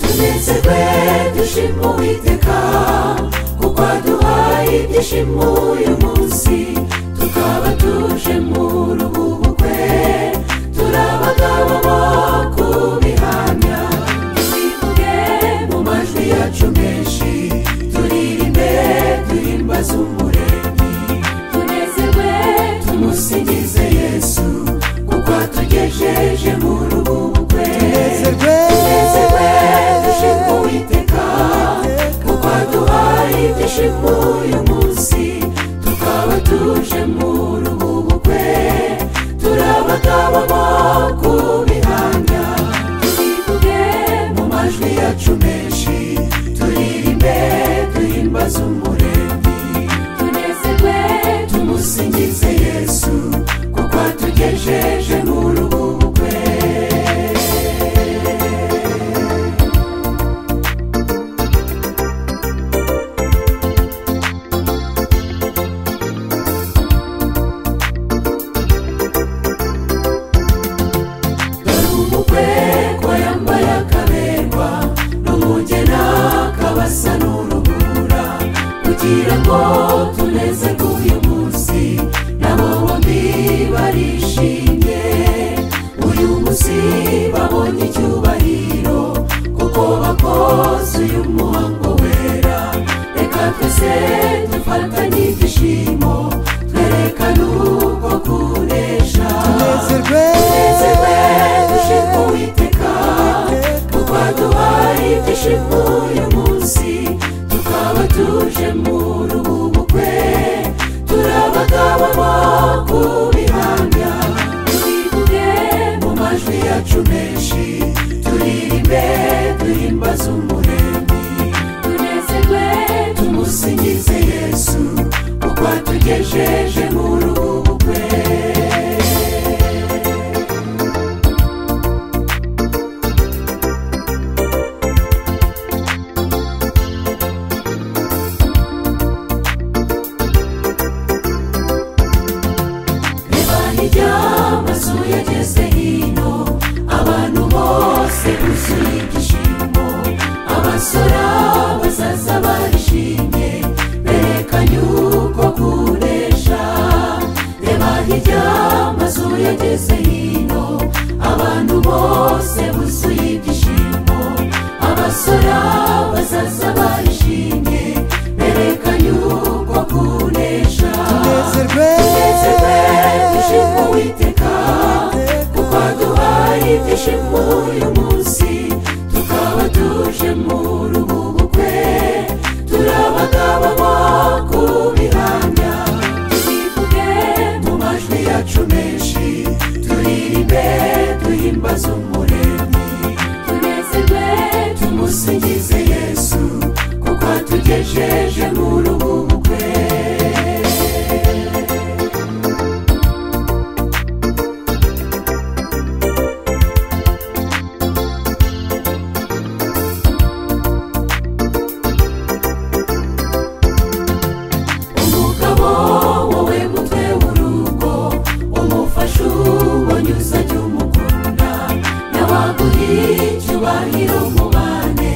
tunezerwe dushima uwiteka kuko aduhaye ibyishimo uyu munsi tukaba tuje mu ruhu rwe turabagabamo kubihamya twivuge mu majwi yacu menshi turirimbe duhimbaze umuremyi tunezerwe tumusingize yesu kuko atugejeje mu ruhu rwe tunezerwe dushima uwiteka kuko aduhaye ibyishimo uyu munsi tukaba tuje mu ruhu rwe turabagabamo kubihamya tubivuge mu majwi yacu menshi turirimbe duhimbaze umuremyi tunezerwe tumusingize yesu kuko atugejeje mu ruhu rwe umukwe ko yambaye akaberwa n'umugena kabasa n'urubura kugira ngo tunezerwe uyu munsi nabo bombi barishimye uyu munsi babonye icyubahiro kuko bakoze uyu muhango wera reka twese dufatanye ibyishimo twerekane uko kunesha tunezerwe dushima uwiteka kuko aduhaye ibyishimo uyu munsi tukaba tuje mu ruhu bukwe turabagabamo kubihamya twivuge mu majwi yacu menshi turirimbe duhimbaze umuremyi tunezerwe tumusingize yesu kuko atugejeje mu ruhu bukwe ibana iby'amazu yageze hino abantu bose buzuye ibyishimo abasora bazaza barishimye berekanye uko kunesha reba hirya amazu yageze hino abantu bose buzuye ibyishimo abasora bazaza barishimye berekanye uko kunesha tunezerwe dushima uwiteka kuko aduhaye ibyishimo uyu munsi tukaba tuje mu ruhu bukwe turabagabamo kubihamya tubivuge mu majwi yacu menshi turirimbe duhimbaze umuremyi tunezerwe tumusingize yesu kuko atugejeje mu ruhu bukwe umugabo wowe mutwe w'urugo umufasha ubonyuza ajya umukunda n'abaguhiye icyubahiro mubane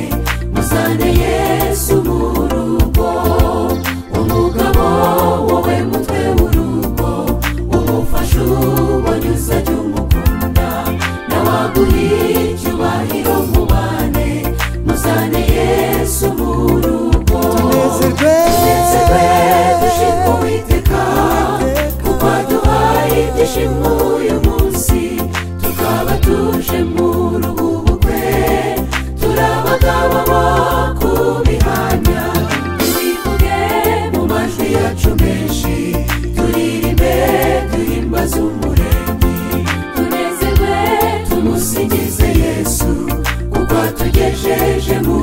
muzane yesu mu rugo umugabo wowe mutwe w'urugo umufasha ubonyuza ajya umukunda n'abaguhiye icyubahiro mubane muzane yesu mu rugo tunezerwe dushima uwiteka kuko aduhaye ibyishimo uyu munsi tukaba tuje mu ruhu bukwe turabagabamo kubihamya twivuge mu majwi yacu menshi turirimbe duhimbaze umuremyi tunezerwe tumusingize yesu kuko atugejeje mu